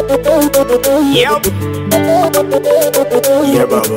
Yep. Yeah, baba.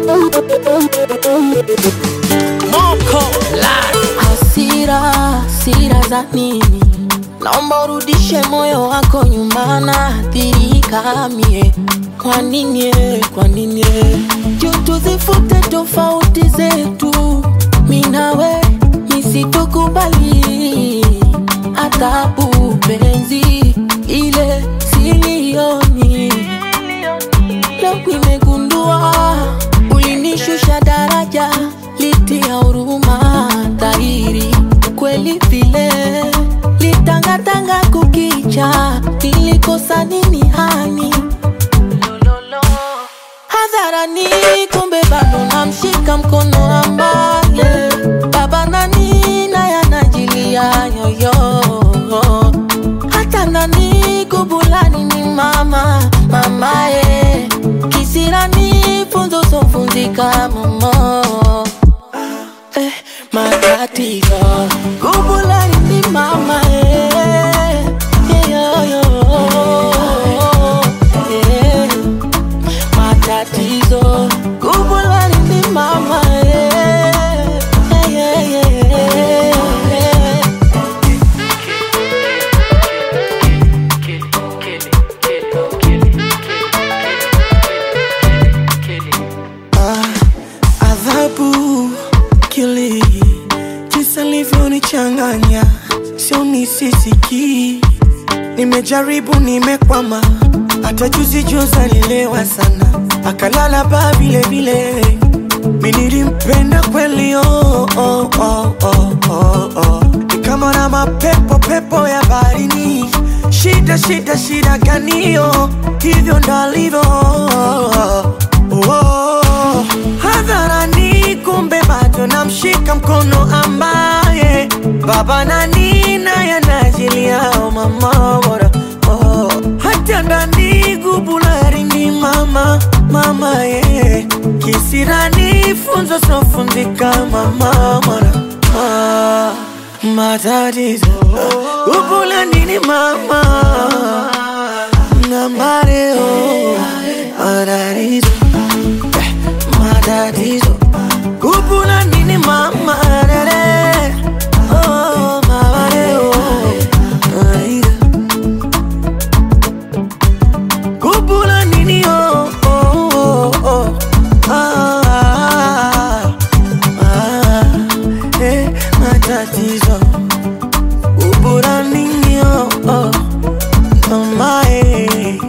Moko Hasira, hasira za nini? Naomba urudishe moyo wako nyuma, naathirika mie. Kwa nini? eh, Kwa nini? eh? Juu tuzifute tofauti zetu, mi nawe nisitukubali adhabu penzi ile silioni Leo nimegundua ulinishusha daraja, litia huruma dhahiri kweli vile litangatanga kukicha, nilikosa nini hani hadharani, kumbe bado namshika mkono ambaye baba nani naye anajilia yoyo hata nani kubulani ni mama mamaye kisirani funzo sofunzika momo eh, matatizo kubulani ni mama eh, yeyoyo eh, matatizo kubulani ni mama eh, eh, eh, eh, eh. adhabu kili jinsi alivyonichanganya sio nisisiki nimejaribu nimekwama hata juzi juzi alilewa sana akalala baa vile vile mi nilimpenda kweli oh, oh, oh, oh, oh, oh. ni kama na mapepo pepo ya baharini shida shida shida ganio hivyo ndalivyo oh, hadharani kumbe bado namshika mkono ambaye baba nani naye anajiliao mama bora oh, hata ndani gubulari ni mama mama ye kisirani funzo sofunzika mama mora ah, matatizo gubulani ni mama namareo matatizo matatizo kupula nini mama dere oh mama leo aida kupula nini oh oh oh, oh ah, ah, ah, eh matatizo kupula nini oh oh mama eh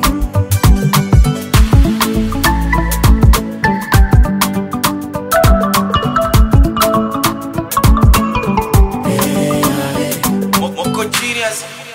Mo- Moko genius.